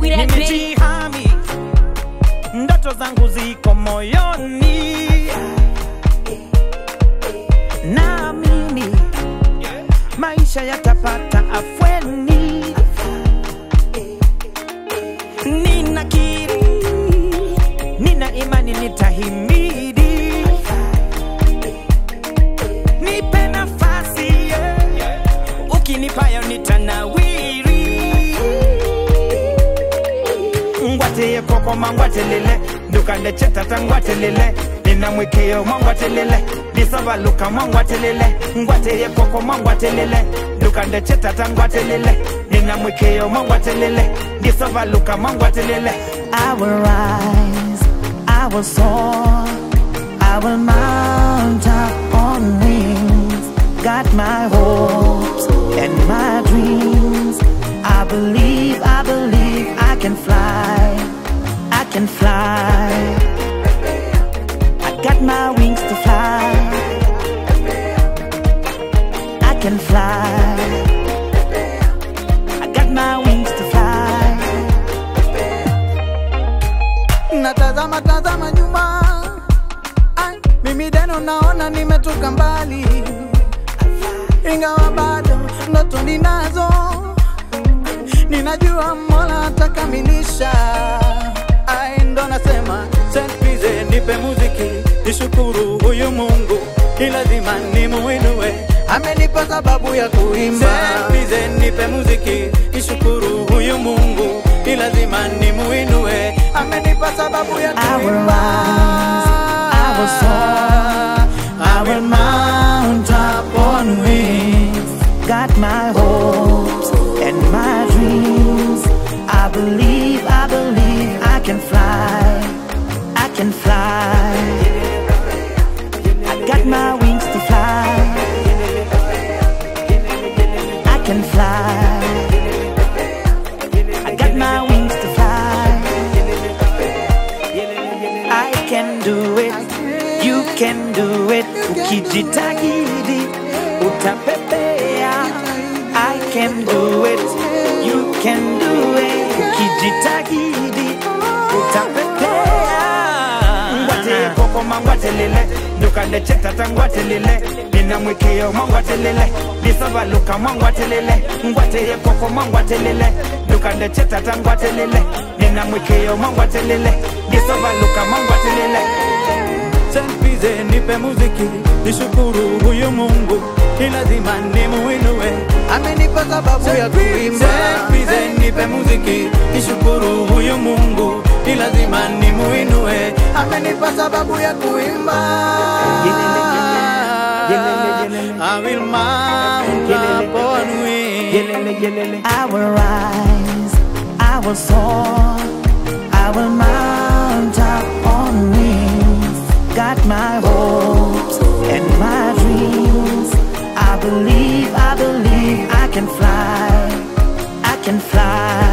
that beat. nimejihami ndoto zangu ziko moyoni naamini maisha yatapata afweni ninakiri nina imani nitahimidi nipe nafasi yeah. ukinipayo nitanawiri ngwateye kokoma ngwatelele ndukandecetata ngwatelele nina mwikio mwangwatelele ndisabaluka mwangwatelele ngwateye kokoma ngwatelele ndukandecetata ngwatelele nina mwikio mwangwatelele ndisabaluka mwangwatelele I will rise, I will soar, I will mount up on wings. Got my hopes and my dreams. I believe, I believe I can fly, I can fly. I got my wings to fly. I can fly. I got my wings to fly. natazama tazama nyuma Ai, mimi deno naona nimetoka mbali ingawa bado ndoto ninazo ninajua mola atakamilisha Ai, ndo nasema Saint Pize, nipe muziki nishukuru huyu mungu ni lazima nimuinue amenipa sababu ya kuimba Saint Pize, nipe muziki nishukuru huyu mungu ni lazima nimuinue amenipa sababu ya I will kuimba rise, I will soar, I will mount up on wings. Got my hopes and my dreams. I believe, I believe I can fly, I can fly. I got my wings to fly. I can fly. I got my wings to fly. I can do it, you can do it. Ukijitahidi utapepea. I can do it, you can do it. Ukijitahidi utapepea. ngwateye kokoma ngwatelele ndukandecetata ngwatelele nina mwikio mwangwatelele ndisabaluka mwangwatelele ngwateye kokoma ngwatelele ndukandecetata ngwatelele nina mwikio mwangwatelele ndisabaluka mwangwatelele Saint Pize, nipe muziki nishukuru huyu Mungu, ni lazima nimuinue, amenipa sababu ya kuimba. Saint Pize, nipe muziki nishukuru huyu Mungu, ni lazima nimuinue, amenipa sababu ya kuimba. I will mount up on wings. yelele yelele I will rise, I will soar, I will mount up on wings. Got my hopes and my dreams. I believe, I believe I can fly, I can fly.